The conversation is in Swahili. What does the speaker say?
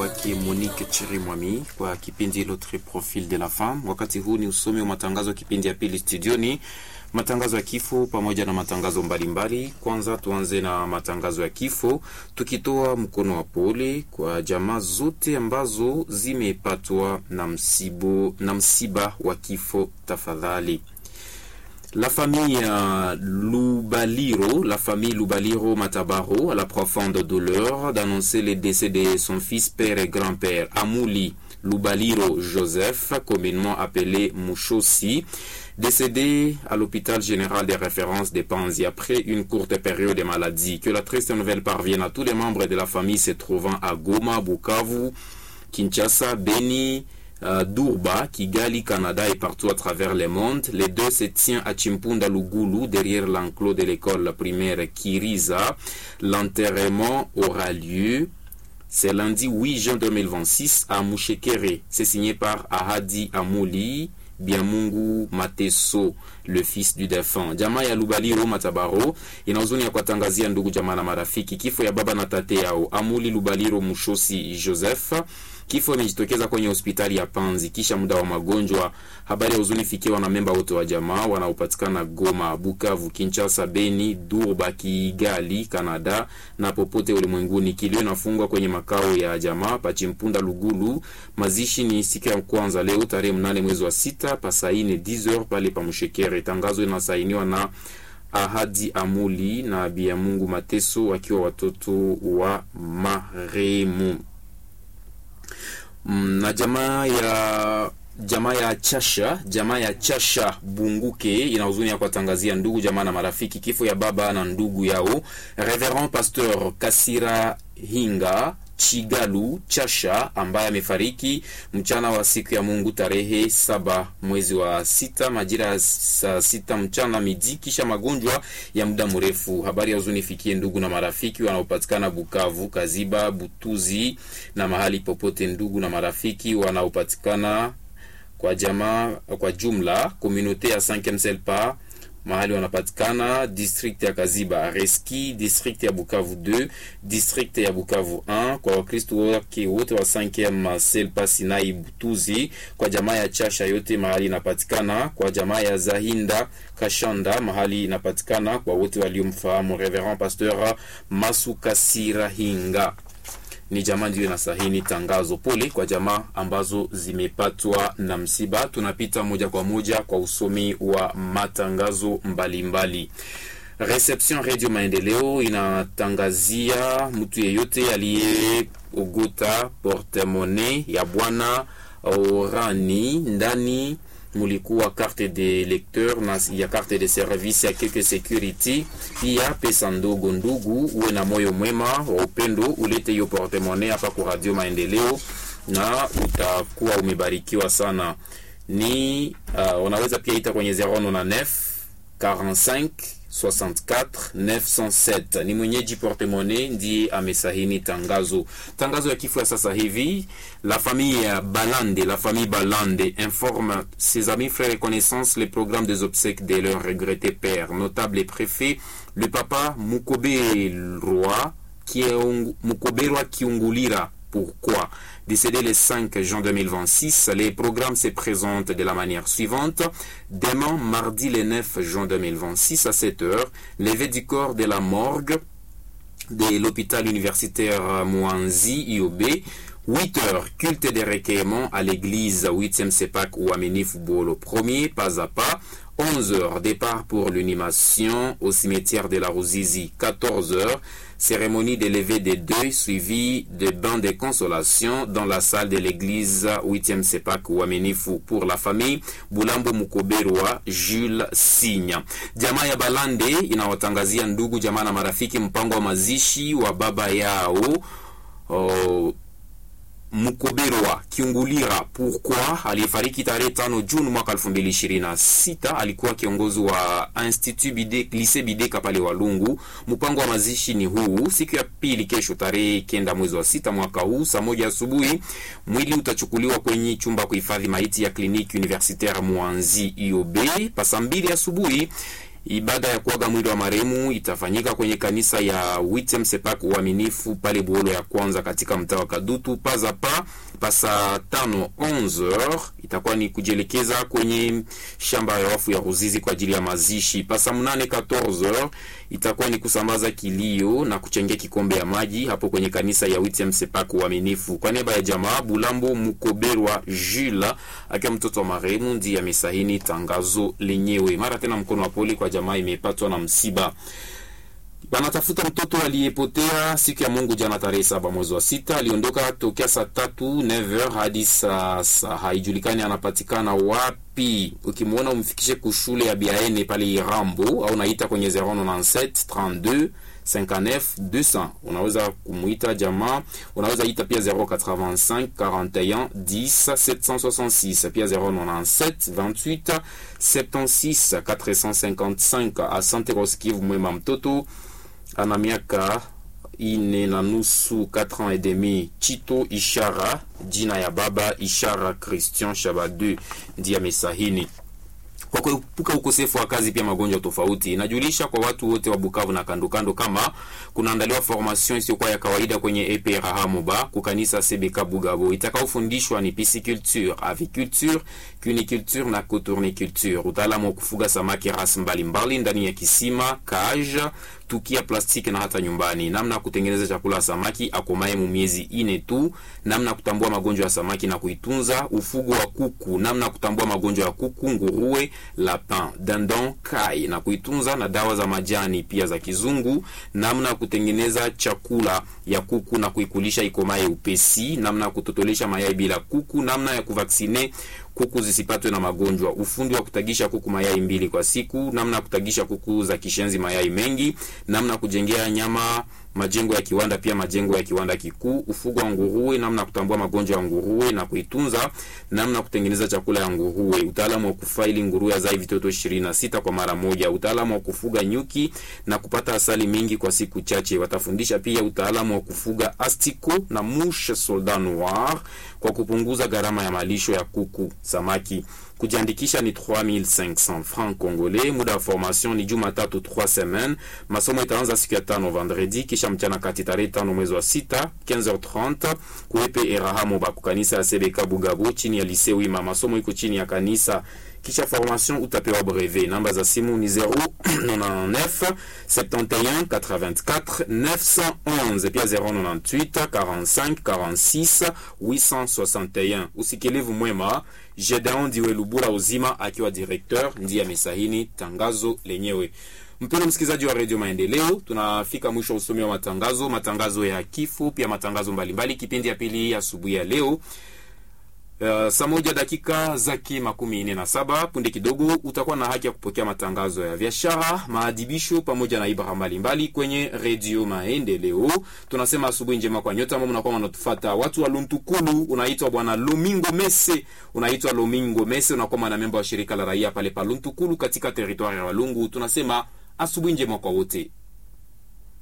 kwake Monique Chirimwami kwa kipindi L'autre profil de la femme. Wakati huu ni usomi wa matangazo ya kipindi ya pili studioni, matangazo ya kifo pamoja na matangazo mbalimbali mbali. Kwanza tuanze na matangazo ya kifo, tukitoa mkono wa pole kwa jamaa zote ambazo zimepatwa na msibo, na msiba wa kifo. Tafadhali La famille euh, Loubaliro, la famille Loubaliro Matabaro a la profonde douleur d'annoncer le décès de son fils, père et grand-père, Amouli Loubaliro Joseph, communément appelé Mouchossi, décédé à l'hôpital général des références de Panzi après une courte période de maladie. Que la triste nouvelle parvienne à tous les membres de la famille se trouvant à Goma, Bukavu, Kinshasa, Beni, Uh, Durba, Kigali, Canada et partout à travers le monde. Les deux se tient à Chimpunda Lugulu, derrière l'enclos de l'école primaire Kiriza. L'enterrement aura lieu c'est lundi 8 juin 2026 à Mouchekere. C'est signé par Ahadi Amouli, Biamungu Mateso, le fils du défunt. Jamaa ya Lubaliro Matabaro ina huzuni ya kuwatangazia ndugu jamaa na marafiki kifo ya baba na tate yao Amuli Lubaliro Mushosi Joseph. Kifo imejitokeza kwenye hospitali ya Panzi kisha muda wa magonjwa. Habari ya huzuni fikiwa na memba wote wa jamaa wanaopatikana Goma, Bukavu, Kinshasa, Beni, Durba, Kigali, Canada na popote ulimwenguni. Kilio inafungwa kwenye makao ya jamaa Pachimpunda Lugulu. Mazishi ni siku ya kwanza leo tarehe mnane mwezi wa sita pasaine 10h pale pa Mshekere. Tangazo inasainiwa na Ahadi Amuli na Biamungu Mateso wakiwa watoto wa marehemu na jamaa ya jamaa ya Chasha, jamaa ya Chasha Bunguke ina huzuni ya kuwatangazia ndugu jamaa na marafiki kifo ya baba na ndugu yao Reverend Pasteur Kasira Hinga Chigalu Chasha ambaye amefariki mchana wa siku ya Mungu tarehe saba mwezi wa sita majira ya saa sita mchana midi, kisha magonjwa ya muda mrefu. Habari ya huzuni fikie ndugu na marafiki wanaopatikana Bukavu, Kaziba, Butuzi na mahali popote, ndugu na marafiki wanaopatikana kwa jamaa kwa jumla komunote ya 5 Selpa mahali wanapatikana district ya Kaziba Reski, district ya Bukavu 2, district ya Bukavu 1, kwa Wakristo wake wote wa 5 Selpa Sinai Butuzi, kwa jamaa ya Chasha yote mahali inapatikana, kwa jamaa ya Zahinda Kashanda mahali inapatikana, kwa wote waliomfahamu Reverend Pasteur Masuka Sirahinga ni jamaa ndiyo inasahini tangazo. Pole kwa jamaa ambazo zimepatwa na msiba. Tunapita moja kwa moja kwa usomi wa matangazo mbalimbali. Reception Radio Maendeleo inatangazia mtu yeyote aliyeogota portemone ya bwana Orani ndani mulikuwa carte de lecteur na ya carte de service ya quelque security, pia pesa ndogo ndugu. Uwe na moyo mwema wa upendo, ulete hiyo portemone hapa kwa Radio Maendeleo na utakuwa umebarikiwa sana. Ni uh, unaweza pia ita kwenye 099 45 64 907. Ni mwenyeji portemone ndiye amesahini tangazo. Tangazo ya kifo ya sasa hivi, la famille Balande, la famille Balande informe ses amis, frères et connaissances les programmes des obsèques de leur regretté père, notable et préfet, le papa Mukoberwa Mukoberwa Kiungulira. Pourquoi Décédé le 5 juin 2026, les programmes se présentent de la manière suivante. Demain, mardi le 9 juin 2026 à 7h, levée du corps de la morgue de l'hôpital universitaire Mouanzi, IOB. 8 heures, culte des recueillements à l'église 8e CEPAC ou Ameni Football premier, pas à pas. 11 heures, départ pour l'animation au cimetière de la Rosizi. 14 heures, cérémonie de levée des deuils suivie de bains de consolation dans la salle de l'église 8e CEPAC Wamenifu pour la famille Bulambo Mukoberwa Jules Sinya. Jamaa ya Balande inawatangazia ndugu jamaa na marafiki mpango wa mazishi wa baba yao oh, Mukoberwa Kiungulira Pourquoi aliyefariki tarehe tano Juni mwaka 2026 alikuwa kiongozi wa Institut Bide Lycée Bideka pale Walungu. Mpango wa mazishi ni huu: siku ya pili, kesho tarehe kenda mwezi wa sita mwaka huu, saa moja asubuhi, mwili utachukuliwa kwenye chumba kuhifadhi maiti ya kliniki universitaire Mwanzi IOB. Pasa mbili asubuhi Ibada ya kuaga mwili wa marehemu itafanyika kwenye kanisa ya Witem Sepak Uaminifu pale Buolo ya kwanza katika mtaa wa Kadutu paza pa pasa tano 11h itakuwa ni kujielekeza kwenye shamba ya wafu ya Ruzizi kwa ajili ya mazishi. Pasa mnane 14h itakuwa ni kusambaza kilio na kuchangia kikombe ya maji hapo kwenye kanisa ya Witem Sepak Uaminifu. Kwa niaba ya jamaa Bulambo Mukoberwa Jules akiwa mtoto wa marehemu ndiye amesahini tangazo lenyewe. Mara tena mkono wa pole kwa jamaa imepatwa na msiba. Wanatafuta mtoto aliyepotea siku ya Mungu jana tarehe saba mwezi wa sita. Aliondoka tokea saa tatu 9h hadi sasa haijulikani anapatikana wapi. Ukimwona umfikishe kushule ya Biaene pale Irambo au naita kwenye 097 32 59 200. Unaweza kumuita jamaa, unaweza ita pia 085 41 10 766 pia 097 28 76 455. Asante kwa usikivu mwema. Mtoto ana miaka ine na nusu 4 ans et demi. Chito Ishara, jina ya baba Ishara Christian Shabadu ndiye amesahini kwa kuepuka ukosefu wa kazi pia magonjwa tofauti. Inajulisha kwa watu wote wa Bukavu na kando kando kama kunaandaliwa formation isiyokuwa ya kawaida kwenye EPRH Moba kukanisa CBK Bugabo itakaofundishwa ni pisciculture, aviculture, cuniculture na cotourniculture, utaalamu wa kufuga samaki rasi mbalimbali ndani ya kisima, cage, tukia plastiki na hata nyumbani, namna ya kutengeneza chakula ya samaki akomaye mu miezi ine tu, namna ya kutambua magonjwa ya samaki na kuitunza, ufugo wa kuku, namna ya kutambua magonjwa ya kuku, nguruwe, lapin, dindon, kai na kuitunza, na dawa za majani pia za kizungu, namna ya kutengeneza chakula ya kuku na kuikulisha ikomaye upesi, namna ya kutotolesha mayai bila kuku, namna ya kuvaksine kuku zisipatwe na magonjwa, ufundi wa kutagisha kuku mayai mbili kwa siku, namna ya kutagisha kuku za kishenzi mayai mengi, namna ya kujengea nyama majengo ya kiwanda pia majengo ya kiwanda kikuu, ufugo wa nguruwe, namna ya kutambua magonjwa ya nguruwe na kuitunza, namna ya kutengeneza chakula ya nguruwe, utaalamu wa kufaili nguruwe azai vitoto 26 kwa mara moja, utaalamu wa kufuga nyuki na kupata asali mingi kwa siku chache. Watafundisha pia utaalamu wa kufuga astiko na mouche soldat noir kwa kupunguza gharama ya malisho ya kuku samaki. Kujiandikisha ni 3500 francs congolais. Muda wa formation ni Jumatatu 3 semaines. Masomo itaanza siku ya tano vendredi, kisha mchana kati tarehe tano mwezi wa sita 15h30 kuepe Erahamo ba kukanisa ya CBK Bugabo chini ya lycée Wima. Masomo iko chini ya kanisa kisha formation utapewa brevet. Namba za simu ni 099 71 84 911 pia 098 45 46 861. Usikilivu mwema. Gedeon Diwe Lubula Uzima akiwa directeur ndiye amesahini tangazo lenyewe. Mpendwa msikilizaji wa Radio Maendeleo, tunafika mwisho wa usomi wa matangazo, matangazo ya kifo, pia matangazo mbalimbali, kipindi ya pili asubuhi ya leo. Uh, saa moja dakika zake makumi nne na saba punde kidogo utakuwa na haki ya kupokea matangazo ya biashara, maadibisho pamoja na ibara mbalimbali kwenye redio Maendeleo. Tunasema asubuhi njema kwa nyote ambao mnakuwa mnatufuata. Watu wa Luntukulu, unaitwa bwana Lomingo Mese, unaitwa Lomingo Mese, unakuwa mwanamemba wa shirika la raia pale pa Luntukulu katika teritwari ya Walungu. Tunasema asubuhi njema kwa wote.